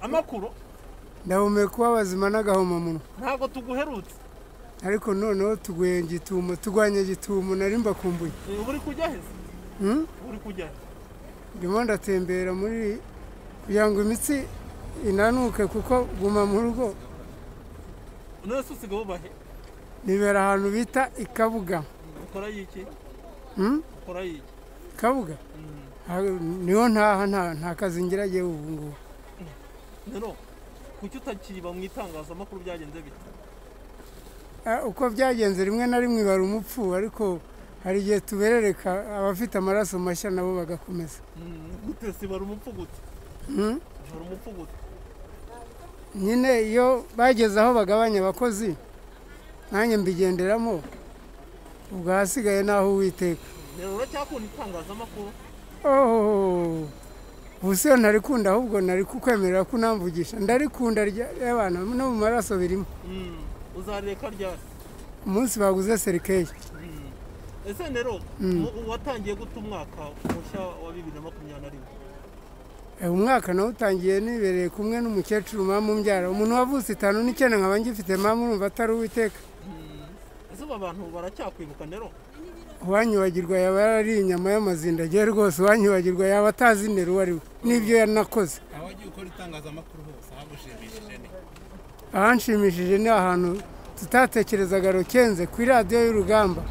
amakuru ndahumeka ubabazima n'agahomamunwa ntabwo tuguherutse ariko noneho tuguye gitumo turwanya gitumo nari mbakumbuye Eh, uri kujya he se Hmm? uri kujya he ndimo ndatembera muri kugira ngo imitsi inanuke kuko guma mu rugo nonese usigaye uba he nibera ahantu bita i kabuga ukora iki Hmm? ukora iki kabuga Mm, Ah, niho ntaha nta- nta kazi ngiragiye ubu ngubu rero kuki utakiba mu itangazamakuru byagenze bite Ah, uko byagenze rimwe na rimwe bari umupfu ariko hari igihe tuberereka abafite amaraso mashya nabo bagakomeza Mm, gute si bari umupfu gute Hmm? bari umupfu gute nyine iyo bageze aho bagabanya abakozi nanjye mbigenderamo ubwo ahasigaye ni aho uwiteka rero uracyakunda itangazamakuru Oh, ubu si yo ntarikunda ahubwo nari kukwemerera ko unamvugisha ndarikunda rya- ry'abantu no mu maraso birimo Mm, uzareka ryari umunsi baguze serikeyi Mm. ese rero Mm. mu- watangiye gute umwaka mushya wa bibiri na makumyabiri na rimwe Eh, umwaka nawe utangiye nibereye kumwe n'umukecuru mama umbyara umuntu wavutse itanu n'icyenda nkaba ngifite mama urumva atari uwiteka Mm. ese aba bantu baracyakwibuka rero uwanyibagirwa yaba yari inyama y'amazinda agiye rwose uwanyibagirwa yaba atazi intero uwo ari we n'ibyo yanakoze aho wagiye ukora itangazamakuru hose hagushimishije ni ahanshimishije ni ahantu tutatekerezaga rukenze kuri radiyo y'urugamba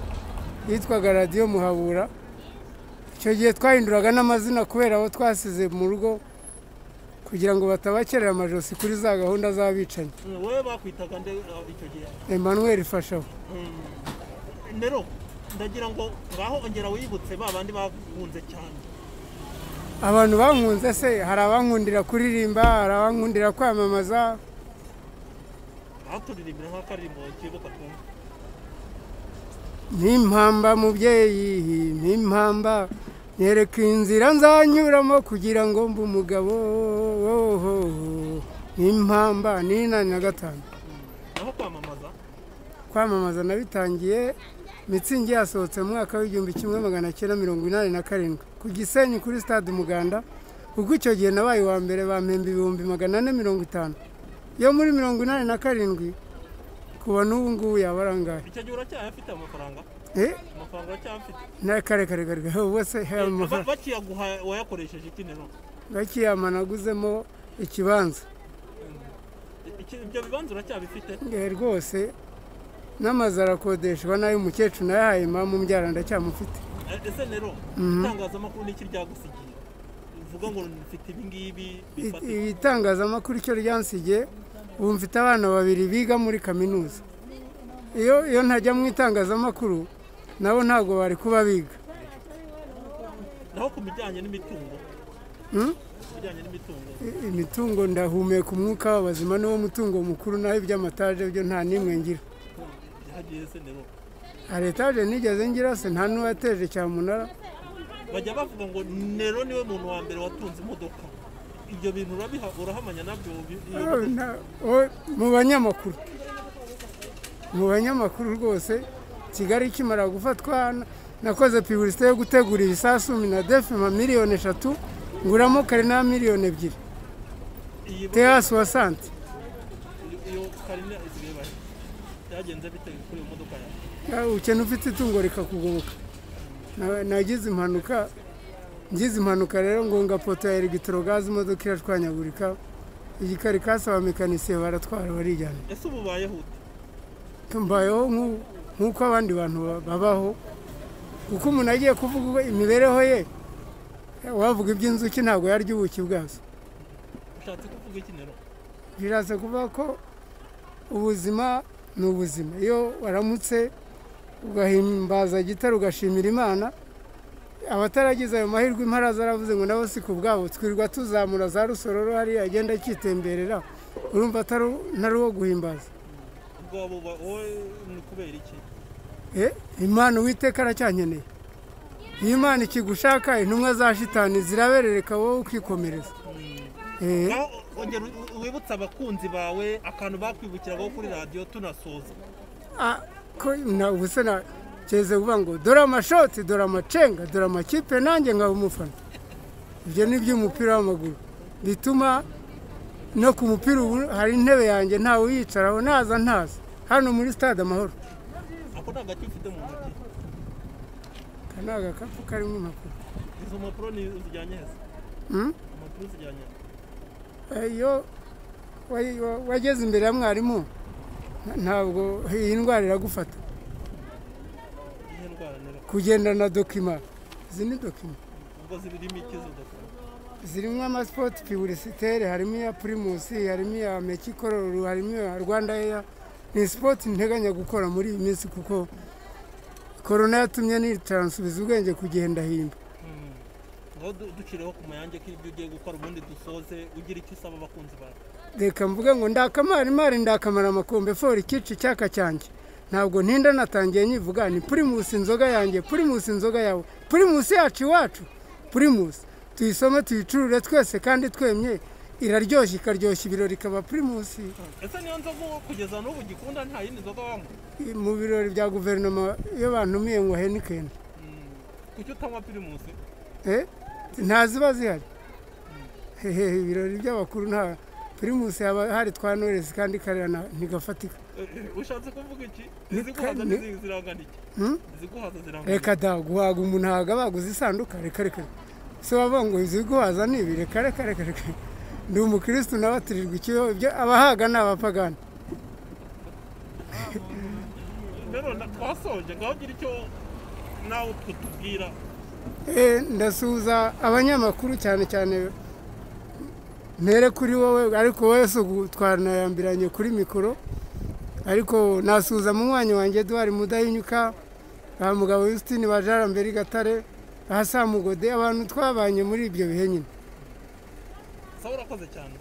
yitwaga radiyo muhabura icyo gihe twahinduraga n'amazina kubera abo twasize mu rugo kugira ngo batabakerera amajosi kuri za gahunda z'abicanyi Mm, wowe bakwitaga nde uh, icyo gihe emmanuel fashaho Mm. rero ndagira ngo ngaho ongera wibutse ba bandi bahunze cyane abantu bankunze se hari abankundira kuririmba hari abankundira kwamamaza aho turirimbira nk'akaririmbo kibuka twumva n'impamba mubyeyi n'impamba nyereka inzira nzanyuramo kugira ngo mbe umugabo woho n'impamba n'inani na gatanu naho kwamamaza kwamamaza nabitangiye mitsingi yasohotse mu mwaka w'igihumbi kimwe magana cyenda mirongo inani na karindwi ku gisenyi kuri stade umuganda kuko icyo gihe nabaye uwa mbere bampemba ibihumbi magana ane mirongo itanu yo muri mirongo inani na karindwi kuba n'ubu ngubu yaba arangaye icyo gihe uracyayafite amafaranga Eh, amafaranga uracyayafite na kare kare kare kare, ubu se Eh, haba amafaranga ba- bakiyaguha wayakoresheje iki rero gakiyama naguzemo ikibanza Iki- ibyo bibanza uracyabifite Eh, rwose n'amazu arakodeshwa n'ay'umukecuru nayahaye mama mbyara ndacyamufite Eh, ese rero itangazamakuru ni iki ryagusigiye uvuga ngo mfite ibi ngibi I- bifatika iri tangazamakuru icyo ryansigiye ubu mfite abana babiri biga muri kaminuza iyo iyo ntajya mu itangazamakuru nabo ntabwo bari kuba biga naho ku bijyanye n'imitungo Mm? ku bijyanye n'imitungo I- imitungo ndahumeka umwuka w'abazima niwo mutungo mukuru naho iby'amataje byo nta n'imwe ngira byagiye se rero hari etaje nigeze ngira se nta n'uwateje cyamunara bajya bavuga ngo nero niwe muntu wa mbere watunze imodoka ibyo bintu urabiha urahamanya nabyo bi- iyo- Oh, na- oh, mu banyamakuru mu banyamakuru rwose kigali ikimara gufatwa na- nakoze piburisite yo gutegura ibisasu na defima miliyoni eshatu nguramo kare na miliyoni ebyiri iyi teha suwa sante iyo karine isigaye bahe byagenze bite kuri iyo modoka yawe Ah, ukena ufite itungo rikakugoboka Na- nagize impanuka ngize impanuka rero ngonga poto ya eregitorogazi imodoka irashwanyagurika igikarikasi abamekanisiye baratwara barijyana ese ubu ubayeho ute mbayeho nk'u- nk'uko abandi bantu ba- babaho kuko umuntu agiye kuvuga imibereho ye wavuga iby'inzuki ntabwo yarya ubuki bwazo ushatse kuvuga iki nero biraza kuvuga ko ubuzima ni ubuzima iyo waramutse ugahimbaza gitare ugashimira imana abataragize ayo mahirwe imparaza aravuze ngo nabo si ku bwabo twirirwa tuzamura za rusororo hariya agenda akitemberera urumva atari ntari uwo guhimbaza ubwabo uba- wowe ni kubera iki Eh, imana uwiteka aracyankeneye iyo imana ikigushaka intumwa za shitani ziraberereka wowe ukikomereza Eh, naho ongera u- wibutse abakunzi bawe akantu bakwibukiragaho kuri radiyo tunasoza ah, ko na ubu se na keze uvuga ngo dore amashoti dore amacenga dore amakipe nanjye nkaba umufana ibyo ni iby'umupira w'amaguru bituma no ku mupira ubu hari intebe yanjye ntawe uyicaraho naza ntaza hano muri stade amahoro ako ni agati ufite mu ntoki aka ni agakapu karimo impapuro izo mpapuro ni zijyanye heza Mm? impapuro zijyanye heza Eh, iyo wa- wa- wageze imbere ya mwarimu nta- ntabwo iyi ndwara iragufata iyihe ndwara nera kugenda na dokima izi ni dokima ubwo zibirimo iki izo dokima zirimo amasipoti piburisiteri harimo iya purimusi harimo iya mekikororu harimo iya rwanda eya ni sipoti nteganya gukora muri iyi minsi kuko korona yatumye nitaransubiza ubwenge kugenda himba Mm. ngaho du- ducireho ku mayange ko ibyo ugiye gukora ubundi dusoze ugira icyo usaba abakunzi bawe reka mvuge ngo ndakamara imari ndakamara amakombe fora ikici icyaka cyanjye ntabwo ntinda natangiye nyivuga ni purimusi inzoga yanjye purimusi inzoga yawe purimusi yacu iwacu purimusi tuyisome tuyicurure twese kandi twemye iraryoshye ikaryoshya ibirori ikaba purimusi ese niyo nzoga uwo kugeza n'ubu ugikunda nta yindi nzoga wanywa mu birori bya guverinoma iyo bantumiye ngo henikeni Mm. kuki utanywa pirimusi Eh? nta ziba zihari hehe ibirori by'abakuru nta pirimusi haba hari twa noresi kandi karera na- ntigafatika Eh, eh, ushatse kuvuga iki Ni iziguhaza kane. n'izi- zirangana iki Hmm? iziguhaza zirangana iki reka da guhaga umuntu ntabwo abaguze isanduka reka reka se wavuga ngo izi guhaza ni ibi reka reka reka reka ndi umukirisitu nawe atirirwa ikibeho ibyo abahaga ni abapagani rero na- twasoje ngaho ugira icyo nawe utwo tubwira Eh, ndasuhuza abanyamakuru cyane cyane mpere kuri wowe ariko wowe si ugu- twanayambiranye kuri mikoro ariko nasuhuza mu mwanya wanjye duhari mudahinyuka ba mugabo Justine bajarambere gatare ba samugode abantu twabanye muri ibyo bihe nyine sawa urakoze cyane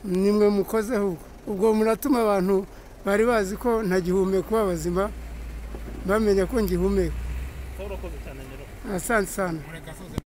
nimwe mukozeho ubwo ubwo muratuma abantu bari bazi ko ntagihumeka kuba bazima bamenya ko ngihumeka sawa urakoze cyane rero asante sana mureka asoze